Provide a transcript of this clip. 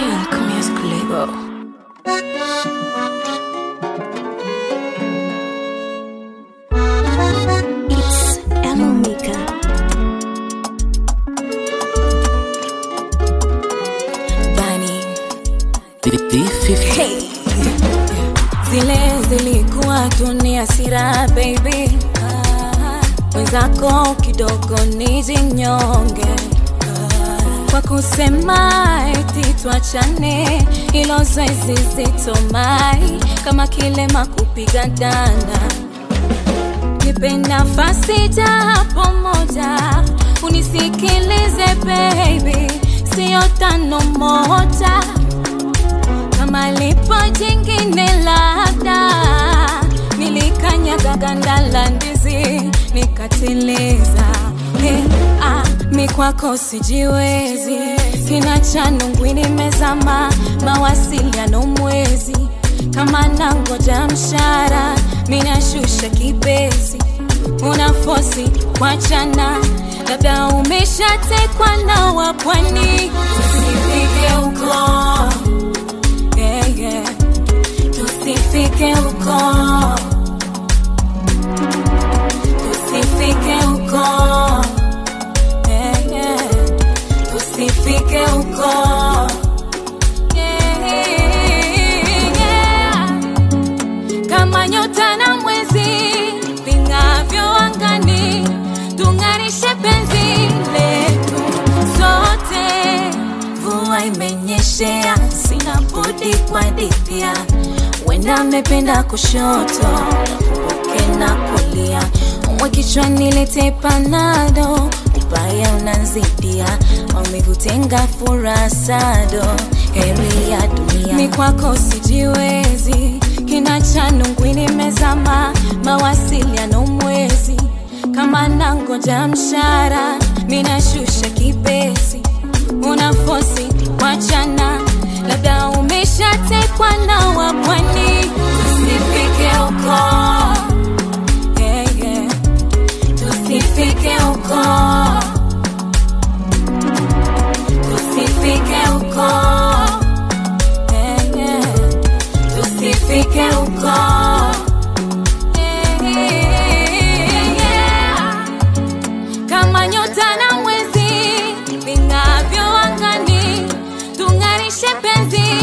Ink Music Label. It's Elmika. Bunny. Hey. Zile zilikuwa tuni hasira baby, Ah, wenzako kidogo nijinyonge Ah, kwa kusema eti tuachane, ilo zoezi zito mai kama kilema kupiga danda nipe nafasi japo moja unisikilize baby, sio tano moja kama lipo jingine labda nilikanyaga ganda la ndizi nikateleza hey, ah, mi kwako sijiwezi kina cha nungwi nimezama mawasiliano mwezi kama nangoja mshara minashusha kibezi una fosi kwachana labda umeshatekwa na wapwani usifike huko yeah, yeah. Tusifike huko, tusifike huko, yeah, yeah. Tusifike huko, yeah, yeah. Kama nyota na mwezi ving'avyo angani, tung'arishe penzi letu sote mvua imenyeshea, sina budi kuadithia. Wenda amependa kushoto, uke na kulia, umwe kichwani lete panado, ubaya unanzidia, maumivu tenga furasado, heri ya dunia. Ni kwako sijiwezi, kina cha nungwi nimezama, mawasiliano mwezi kama nangoja mshara, minashusha kibesi una fosi wachana, labda umeshatekwa na wapwani. Tusifike huko, yeah, yeah. Tusifike huko, tusifike huko, yeah, yeah. Tusifike huko, yeah, yeah. Kama nyota na mwezi ving'avyo angani, tung'arishe penzi